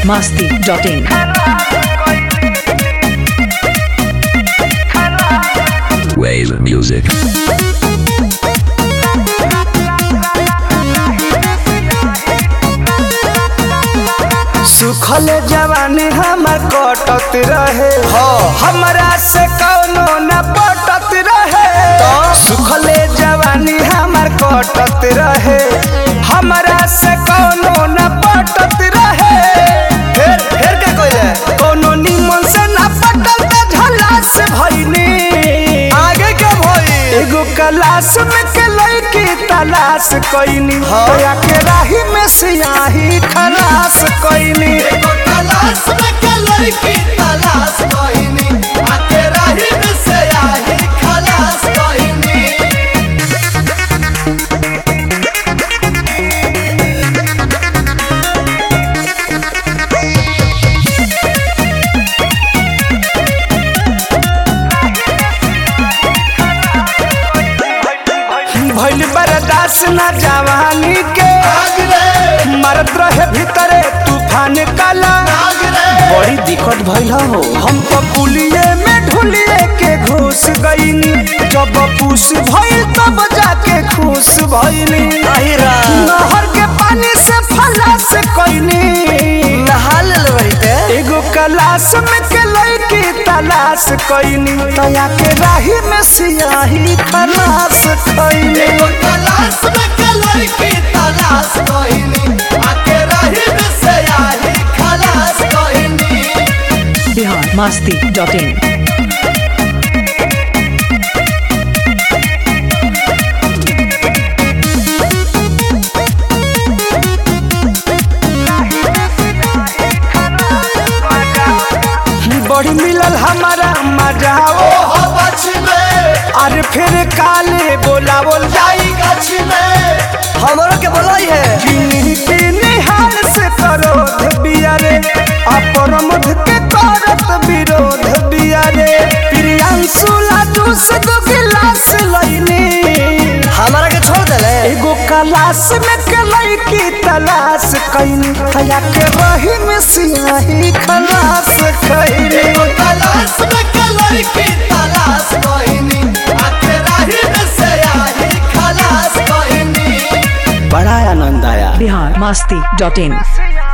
masti.in. Wave music. सुखल जवानी हमर कटत रहे हमरा से कौनो न पटत रहे सुखल जवानी हमर कटत रहे हमरा से कौनो न पटत रहे फिर फिर का कइले कौनो निमन से न पटल त झला से भइनी आगे के भई एगो क्लास में के लड़की तलाश कइनी होया के राही में सियाही खलास कइनी एगो क्लास में के लड़की तलाश कइनी आके राही में सियाही खलास कइनी भइल बर्दाश्त न जवानी के मरत रहे भीतरे तूफान काला बड़ी दिक्कत भइल हो हम तो पुलिये में ढुलिए के घुस गईनी जब पूस भइल तब जाके खुश भइनी नहर के पानी से फला से कईनी नहा ले एगो कलाश में के लड़की तलाश कईनी तया के राही में सियाही खलास कईनी एगो कलाश में के लड़की तलाश कईनी आके राही में सियाही खलास कईनी Bihar masti.in. बड़ी मिलल हमारा मजा ओ अरे फिर काले बोला बोल जाई गछ में हमरो के बोलाई है किन्हीं किन्हीं हाल से करोध बियारे अपरमध के करत विरोध बियारे प्रियांशु लाडू से दो गिलास लईनी हमारा के छोड़ देले एगो कलाश में के लड़की तलाश कईनी कया के रही में सियाही खलास कईनी एगो कलाश में के लड़की तलाश कईनी आके रही में सियाही खलास कईनी बड़ा आनंद आया Bihar masti.in.